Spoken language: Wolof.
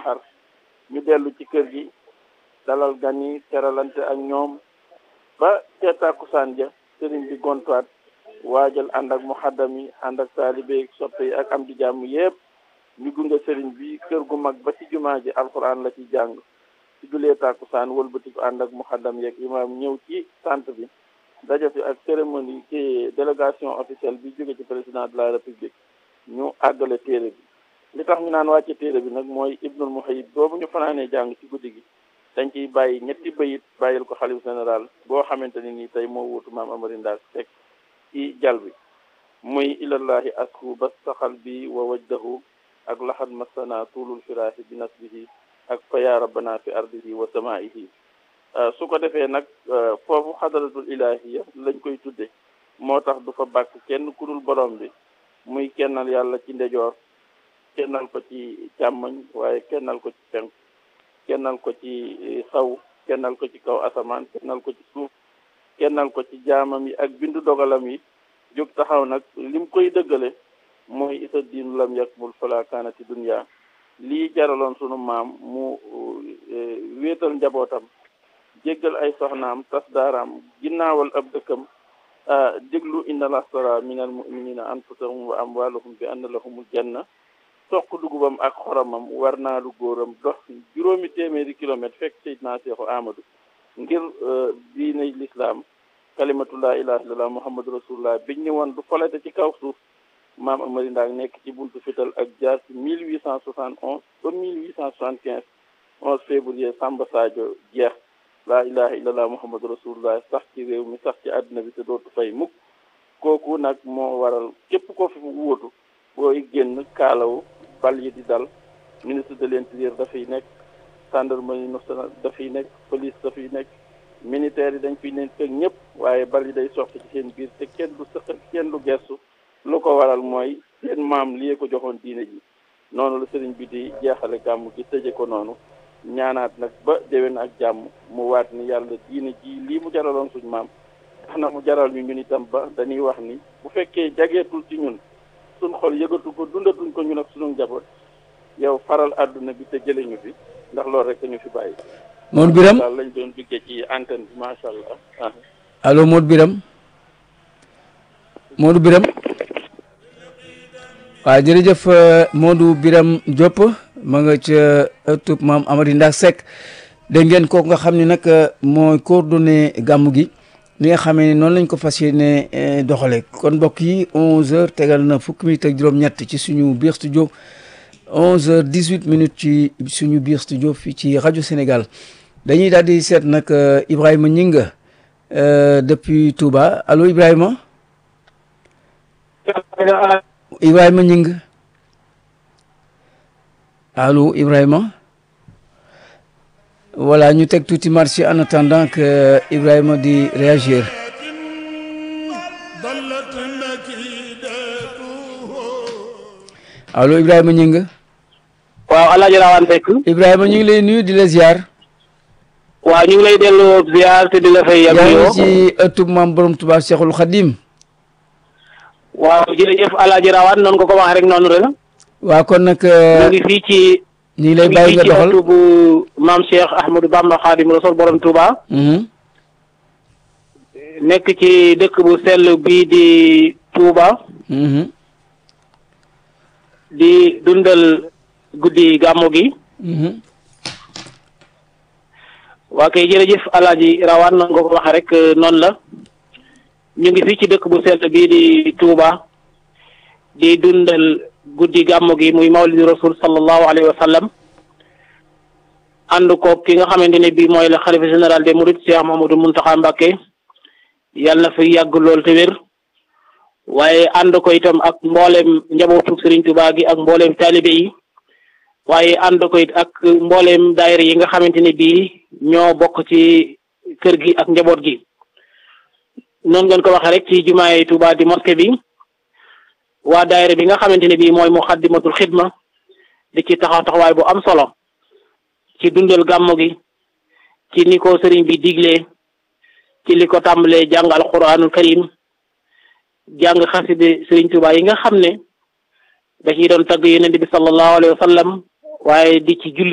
xar ñu dellu ci kër gi dalal gan yi teralante ak ñoom ba ca tàkkusaan ja sëriñ bi gontuwaat waajal ànd ak muhaddam yi ànd ak taalibe soppe yi ak am di jàmm yépp ñu gunge sëriñ bi kër gu mag ba ci jumaa ji alxuraan la ci jàng ci julee tàkkusaan wëlbatiku ànd ak muhaddam yeeg imaam ñëw ci sant bi daje fi ak cérémonie ci délégation officielle bi jóge ci président de la république ñu àggale téere bi li tax ñu naan wàcce téere bi nag mooy ibnul muhayyib boobu ñu fanaanee jàng ci guddi gi dañ ciy bàyyi ñetti bayit bàyyil ko xalif général boo xamante ni nii tey moo wuutu maam amari ndaak teg ci jal bi muy ilallahi asku bas saxal bi wa wajdahu ak laxat masana tuulul firaahi bi nasbihi ak fa yaa rabbana fi ardihi wa samaihi su ko defee nag foofu xadaratul ilahiya lañ koy tudde moo tax du fa bàkk kenn ku dul borom bi muy kennal yàlla ci ndejoor kennal ko ci càmmoñ waaye kennal ko ci penk kennal ko ci saw kennal ko ci kaw asamaan kennal ko ci suuf kennal ko ci jaamam yi ak bindu dogalam yi jóg taxaw nag lim koy dëggale mooy isa diinu lam yakmul fala kaanati dunya lii jaraloon sunu maam mu wéetal njabootam jéggal ay soxnaam tas daaraam ginnaawal ab dëkkam déglu inna lastara minal muminina anfusahum wa amwalahum bi anna lahumul janna toq dugubam ak xoromam war naa lu góoram dox juróomi téeméeri kilomètre fekk Seydina Seexu Amadou ngir diine l'islam kalimatu laa ilaha illallah muhammadu rasulullah biñ ni woon du folete ci kaw suuf maam Amari Ndaak nekk ci buntu fital ak jaar ci mille huit cent soixante onze ba mille huit cent soixante quinze onze février Samba Sadio jeex laa ilaha illallah muhammadu rasulullah sax ci réew mi sax ci àddina bi te dootu fay mukk kooku nag moo waral képp ko fi wóotu booy génn kaalawu bal yi di dal ministre de l'intérieur dafay nekk gendarmerie nationale dafay nekk police dafay nekk militaire yi dañ fiy nekk ak ñëpp waaye bal yi day soxla ci seen biir te kenn du sëq kenn du gestu lu ko waral mooy seen maam lii ko joxoon diine ji noonu la sëriñ bi di jeexale gàmm gi tëje ko noonu ñaanaat nag ba déwén ak jàmm mu waat ni yàlla diine ji lii mu jaraloon suñ maam tax na mu jaral ñu ñun itam ba dañuy wax ni bu fekkee jageetul ci ñun suñ xol yëgatu ko dundatuñ ko ñun ak suñu njaboot yow faral àdduna bi te jële ñu fi ndax loolu rek ñu fi bàyyi Modou Biram daal lañ doon duggee ci antenne bi macha allah allo Modou Biram Modou Biram waaw jërëjëf Modou Biram Diop ma nga ca ëttub maam Amady Ndak Seck dégg ngeen kooku nga xam ne nag mooy coordonné gàmmu gi li nga xamee ne noonu lañ ko fas yéene doxale kon mbokk yi 11h tegal na fukki minutes ak juróom-ñett ci suñu biir studio 11h 18 minutes ci suñu biir studio fii ci rajo Sénégal dañuy daal di seet nag Ibrahima Ñinga depuis Touba allo Ibrahima Ibrahima Ñing allo Ibrahima voilà ñu teg tuuti marché en attendant que Ibrahima di réagir allo Ibrahima Ñing waaw Alaaji Rawaan Seck Ibrahima ñu ngi lay nuyu di la ziar. waaw ñu ngi lay delloo ziar te di la fay yam yaa yoo ngi ci ëttub maam borom Tuubaa Cheikhul Khadim waaw jërëjëf Alaaji Rawaan noonu ko ko waxee rek noonu la waa kon nag ñu ngi fii ci ñu ngi lay ñu ngi bàyyi fii nga ci doxal ëttu bu maam Cheikh Ahmadou Bamba Khadim Rasoul borom Touba Mhm. nekk ci dëkk bu sell bii di Touba Mhm. di dundal guddi gàmmu gi Mhm. waa kay jërëjëf Alaaji Rawaan noonu ko ko waxee rek noonu la ñu ngi fii ci dëkk bu sell bii di Touba di dundal guddi gàmmu gi muy mawlidi rasul sallallahu alayhi wa sallam ànd ko ki nga xamante ne bii mooy le xalifa général des mourides Cheikh Mahamadou Muntaxa Mbàkke yàlla na fi yàgg lool te wér waaye ànd ko itam ak mboolem njabootu Serigne Touba gi ak mboolem taalibe yi waaye ànd ko it ak mboolem daayira yi nga xamante ne bii ñoo bokk ci kër gi ak njaboot gi noonu ngeen ko waxee rek ci jumaay Touba di mosquée bi waa daayira bi nga xamante ne bii mooy muxaddimatul xidma di ci taxaw taxawaay bu am solo ci dundal gàmmu gi ci ni ko sëriñ bi diglee ci li ko tàmbalee jàng alquranul karim jàng xaside sëriñ Tuubaa yi nga xam ne da ciy doon tagg yonent bi sallallahu alayhi wa sallam waaye di ci julli